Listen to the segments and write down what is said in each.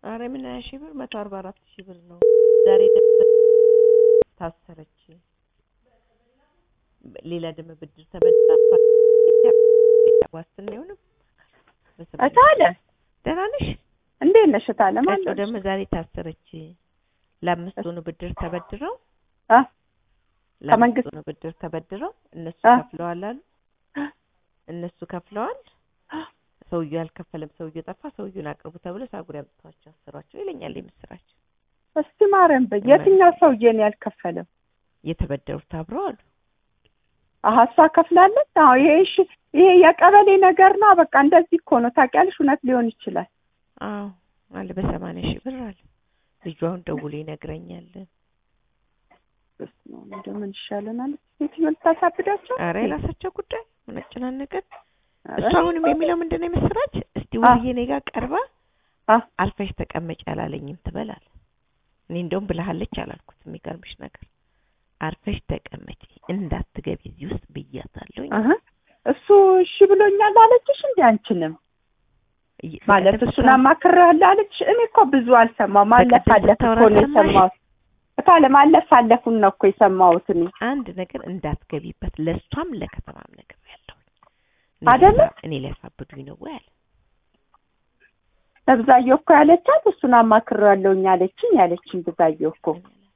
አረ ምን ሀያ ሺህ ብር መቶ አርባ አራት ሺህ ብር ነው። ዛሬ ደግሞ ታሰረች። ሌላ ደግሞ ብድር ተበድራ ዋስትና ይሆንም እታለ ደህና ነሽ? እንዴት ነሽ እታለ? ቀጮ ማለት ደግሞ ዛሬ ታሰረች። ለአምስት ሆኑ ብድር ተበድረው አ ለአምስት ከመንግስት ሆኑ ብድር ተበድረው እነሱ አ ከፍለዋል አሉ። እነሱ ከፍለዋል። ሰውዬው አልከፈለም። ሰውዬው ጠፋ። ሰውዬውን አቅርቡ ተብሎ ሳጉሪ አምጥተዋቸው አሰሯቸው ይለኛል የምስራች። እስቲ ማርያም በይ የትኛው ሰውዬ ነው ያልከፈለው? የተበደሩት አብረው አሉ። አሀ እሷ ከፍላለች። አዎ ይሄ እሺ፣ ይሄ የቀበሌ ነገር ነው። በቃ እንደዚህ እኮ ነው ታውቂያለሽ። እውነት ሊሆን ይችላል። አዎ አለ በሰማንያ ሺህ ብር አለ። ልጁ አሁን ደውሎ ይነግረኛል። በስመ አብ እንደው ምን ይሻለናል? ሴትዮ ልታሳብዳቸው? አረ የራሳቸው ጉዳይ ምን አጨናነቀን። ኧረ እሱ አሁንም የሚለው ምንድን ነው የምስራች? እስቲ አ ውብዬ እኔ ጋር ቀርባ አ አርፈሽ ተቀመጭ አላለኝም ትበላል። እኔ እንደውም ብለሃለች አላልኩት። የሚገርምሽ ነገር አርፈሽ ተቀመጪ እንዳትገቢ እዚህ ውስጥ ብያታለሁ። አሀ እሱ እሺ ብሎኛል አለችሽ? እንዴ አንቺንም ማለት እሱን አማክሬያለሁ አለች። እኔ እኮ ብዙ አልሰማሁም። ማለፍ በቀደም አለፍ እኮ ስታወራ ነው ሰማሽ? የሰማሁት። እታለ ማለፍ አለፉን ነው እኮ የሰማሁት እኔ አንድ ነገር እንዳትገቢበት ለእሷም ለከተማም ነገር ያለው አይደለ? እኔ ሊያሳብዱኝ ነው ወይ አለ። ለብዛየው እኮ ያለቻት እሱን አማክሬያለሁኝ አለችኝ ያለችኝ ብዛየው እኮ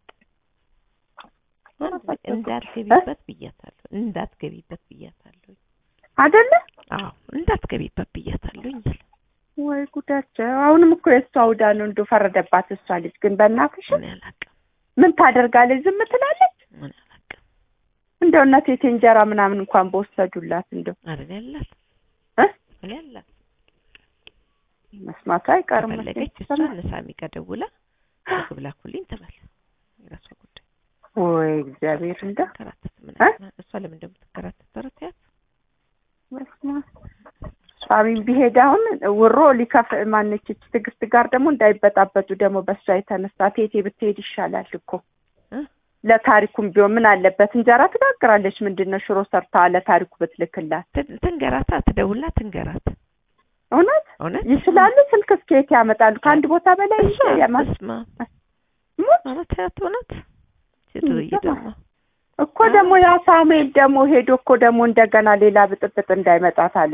እንዳትገቢበት ብያታለሁ። እንዳትገቢበት ብያታለሁ። አይደለ? አዎ እንዳትገቢበት ብያታለሁ አለ። ወይ ጉዳቸው! አሁንም እኮ የእሷ ውዳ ነው እንዶ ፈረደባት። እሷ ልጅ ግን በእናትሽ እኔ አላውቅም ምን ታደርጋለች? ዝም ትላለች። ምን አላውቅም እንደው እናቴ እንጀራ ምናምን እንኳን በወሰዱላት እንደው አይደል ያላት እ እኔ ያላት መስማቱ አይቀርም። ከፈለገች እሷ መቼም። ነሳሚ ቀደውላ ምግብ ላኩልኝ ትበል። የራሷ ጉዳይ ወይ እግዚአብሔር እንደው ከራተት ምን እ? እሷ ለምን እንደምትከራተት ተረታያት በስመ አብ። ሷሚም ቢሄድ አሁን ውሮ ሊከፍ ማነች እች ትዕግስት ጋር ደግሞ እንዳይበጣበጡ ደግሞ በእሷ የተነሳ ቴቴ ብትሄድ ይሻላል እኮ እ? ለታሪኩም ቢሆን ምን አለበት እንጀራ ትጋግራለች። ምንድን ነው ሽሮ ሰርታ ለታሪኩ ብትልክላት ትን- ትንገራታ ትደውላ ትንገራት። እውነት እውነት ይችላሉ። ስልክ እስከየት ያመጣሉ? ከአንድ ቦታ በላይ እሷ ያማ በስመ አብ ሙት ማለት ያት እውነት ሴትዬ ደግሞ እኮ ደግሞ ያ ሳሙኤል ደግሞ ሄዶ እኮ ደግሞ እንደገና ሌላ ብጥብጥ እንዳይመጣት አለ።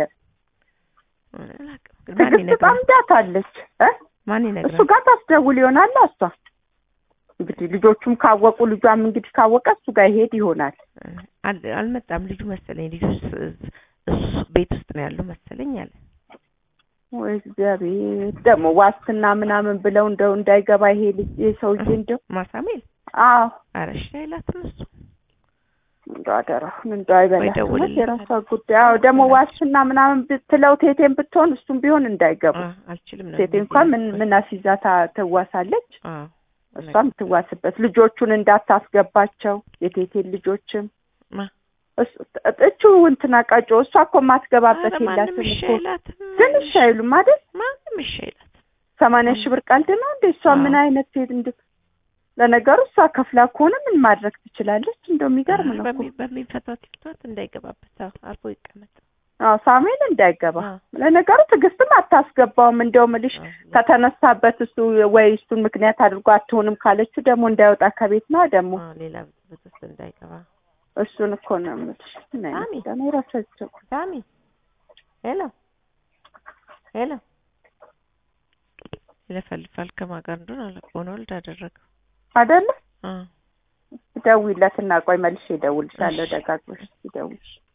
አላውቅም ግን ማን ትዕግስት ይነግራል? ጠምዳታለች እ ማን እሱ ይነግራል? ጋር ታስደውል ይሆናል። እሷ እንግዲህ ልጆቹም ካወቁ ልጇም እንግዲህ ካወቀ እሱ ጋር ይሄድ ይሆናል። አል- አልመጣም ልጁ መሰለኝ ልጁ ስ- እሱ ቤት ውስጥ ነው ያለው መሰለኝ አለ። ወይ እግዚአብሔር ደግሞ ዋስትና ምናምን ብለው እንደው እንዳይገባ ይሄ ልጅ ይሄ ሰውዬ እንደው ማሳሜል አዎ ኧረ እሺ አይላትም እሱ እንደው አደራሁን እንደው አይበላትም ደውልለት። የራሷ ጉዳይ። አዎ ደግሞ ዋስትና ምናምን ብትለው ቴቴን ብትሆን እሱም ቢሆን እንዳይገቡ አ- አልችልም ነው ቴቴ እንኳን ምን ምን አስይዛ ታ- ትዋሳለች አዎ እሷም ትዋስበት ልጆቹን እንዳታስገባቸው የቴቴን ልጆችም ማ እሱ- እቹ እንትና ቀጮ እሷ እኮ የማትገባበት ኧረ ማንም የላትም እሺ እኮ አይላትም ግን እሺ አይሉም አይደል ማንም እሺ አይላትም ሰማንያ ሺህ ብር ቀልድ ነው እንደ እሷ አዎ። ምን አይነት ሴት እንደ ለነገሩ እሷ ከፍላ ከሆነ ምን ማድረግ ትችላለች እንደው የሚገርም ነው እኮ በሚ- በሚፈታት ይፍታት እንዳይገባበት አዎ አርፎ ይቀመጥ አዎ ሳሙኤል እንዳይገባ አዎ ለነገሩ ትዕግስትም አታስገባውም እንደውም ልሽ አዎ ከተነሳበት እሱ ወይ እሱን ምክንያት አድርጎ አትሆንም ካለችው ደግሞ እንዳይወጣ ከቤት ነው ደግሞ አዎ ሌላ ብጥብጥ ውስጥ እንዳይገባ እሱን እኮ ነው የምልሽ ምን አይነት ሳሚ። ደግሞ የራሳቸው ሳሚ ሄሎ ሄሎ ይለፈልፋል ከማን ጋር እንደሆነ አላውቅም ሆነ ወልድ አደረገው አይደለ አዎ ደውይለትና ቆይ መልሼ እደውልልሻለሁ እሺ። ደጋግመሽ ደውልሽ